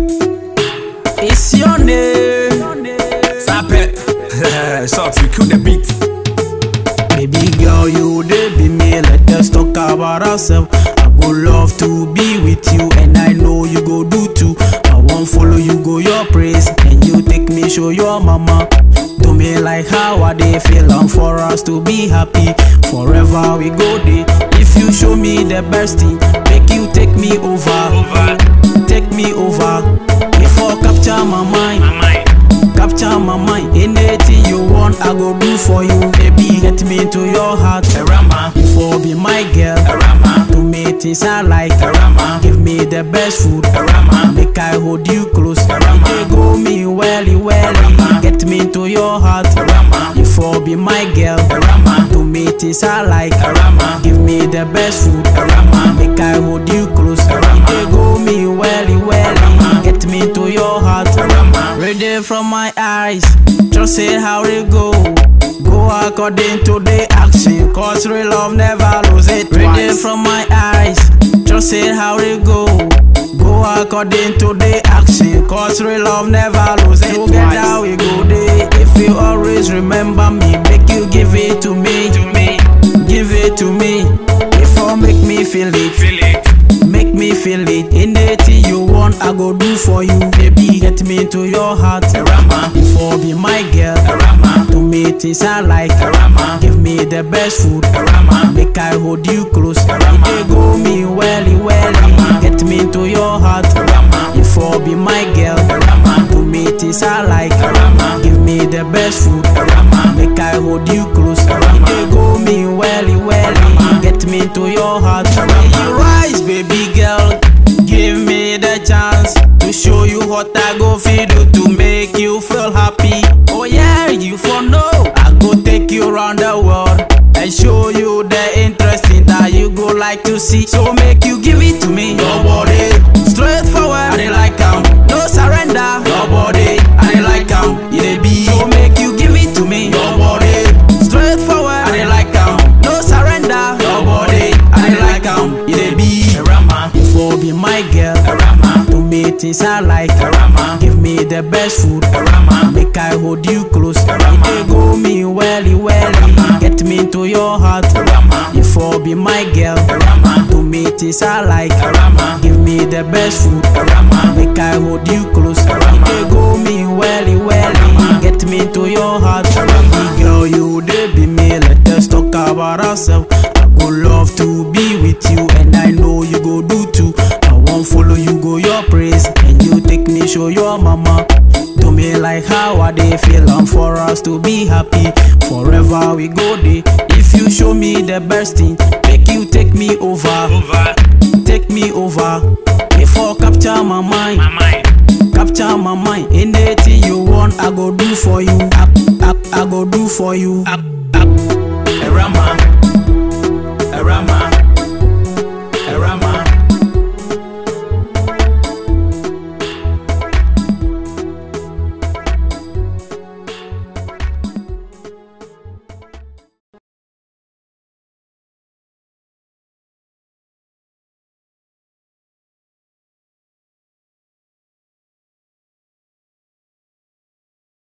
It's your name. Stop it. Shots, you kill the beat. Baby girl, you dey be me. Let us talk about ourselves. I go love to be with you, and I know you go do too. I won't follow you, go your praise, and you take me show your mama. Do me like how I dey feel, and for us to be happy forever we go there. If you show me the best thing, make you take me over, Over. take me over. Before capture my mind. My mind. Capture my mind, anything you want, I go do for you, baby. Get me into your heart, Rama. for be my girl. Rama. To me things I like, Rama. give me the best food, Rama. make I hold you close. Rama. They go me welly welly, Rama. get me into your heart. Rama. You for be my girl, Rama. to me things I like, Rama. give me the best food, Rama. make I hold you close. Rama. They go me welly welly, Rama. get me into your heart. Rama. Read it from my eyes, just say how it go. Go according to the action, cause real love never lose it. Read it from my eyes, just say how it go. Go according to the action, cause real love never lose it. Together we go there. If you always remember me, make you give it to me. To me. Give it to me. Before make me feel it. Feel it. Make me feel it. Anything you want, I go do for you, baby. Get me into your heart. Rama. Before be my girl. Rama. To me things I like. Rama. Give me the best food. Rama. Make I hold you close. Rama. They go me welly welly. Rama. Get me into your heart. Rama. Before be my girl. Rama. To me things I like. Rama. Give me the best food. Rama. Make I hold you close. Rama. They go me welly welly. Rama. Get me into your heart. Rama. You rise, baby girl. Give me the chance to show you what I go feed you to make you feel happy. Oh yeah, you for know. I go take you around the world and show you the interesting that you go like to see. So make you give it to me. Your body, straightforward. I dey like 'em. No surrender. Your body, I dey like 'em. You dey be. So make you give it to me. Your body, straightforward. I dey like 'em. No surrender. Your body, I dey like 'em. You dey be. Rama. For be my girl, Rama. to me things I like. Rama. Give me the best food, Rama. make I hold you close. Rama. They go me welly welly, Rama. get me into your heart. Rama. You for be my girl, Rama. to me things I like. Rama. Give me the best food, Rama. make I hold you close. Rama. They go me welly welly, Rama. get me into your heart. Rama. Girl, you dey be me. Let us talk about ourselves. I go love to be with you, and I know you go do too. I won't follow you, go your praise, and you take me show your mama. Do me like how I dey feel, and for us to be happy forever we go there. If you show me the best thing, make you take me over, Over.